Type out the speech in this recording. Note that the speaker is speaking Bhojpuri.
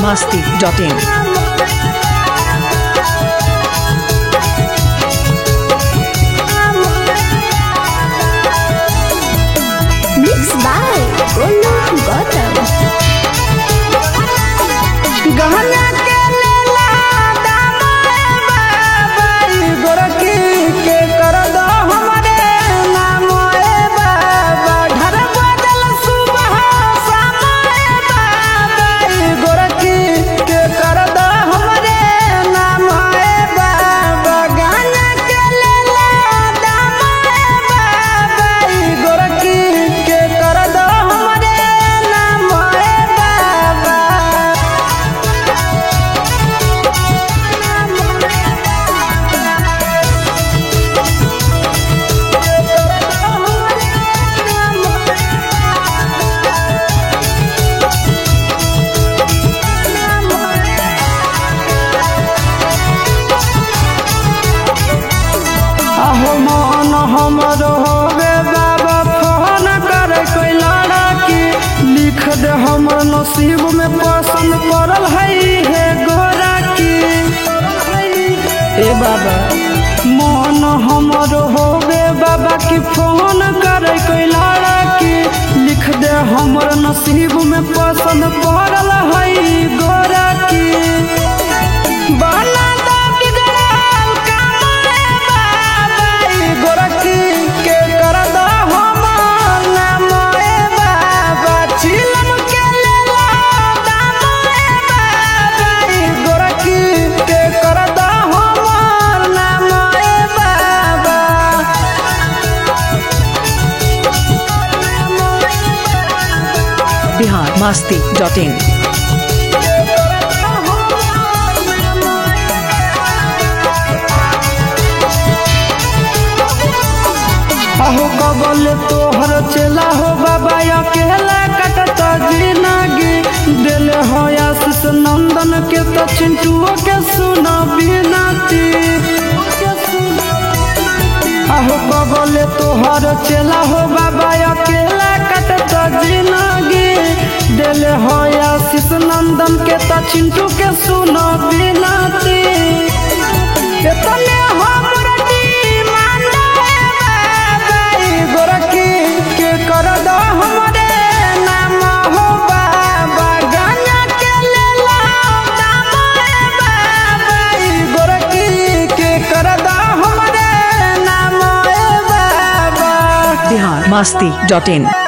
masti.in. Mixed by Golu Gautam. गहना के लेला दामोए बाबाई गोरखी के कर दो हमरे नामोए बाबा ढर बदल सुबह शामोए बाबाई गोरखी के कर दो हमरे नामोए बाबा गहना के लेला दामोए बाबाई गोरखी के कर दो हमरे नामोए बाबा अहो मन हमर होवे बाबा फोन कर कोई लड़की लिख दे हमर नसीब में पसंद पड़ल है हे गोरा की ए बाबा मन हमर होवे बाबा की फोन कर कोई लड़की लिख दे हमर नसीब में पसंद पड़ल है गोरा की बना दो बिगड़ल कामरे बाबाई गोरखी के कर दो हमर नामोए बाबा चिलम के लेला दामोए बाबाई गोरखी के कर दो हमर नामोए बाबा Bihar masti.in. अहो कबल तोहर चला हो बाबा अकेला कटत जिनगी दिल हो आशीष नंदन के तो चिंटुओ के सुना बिनती अहो कबल तोहर चला हो बाबा अकेला कटत जिनगी दिल हो आशीष नंदन के तो चिंटू के सुना बिनती एतने हमरा डिमांड बाबाई गोरखी के कर दो हमरे नाम हो बाबा गाना के लेला दाम बाबाई गोरखी के कर दो हमरे नाम बाबा Bihar masti.in.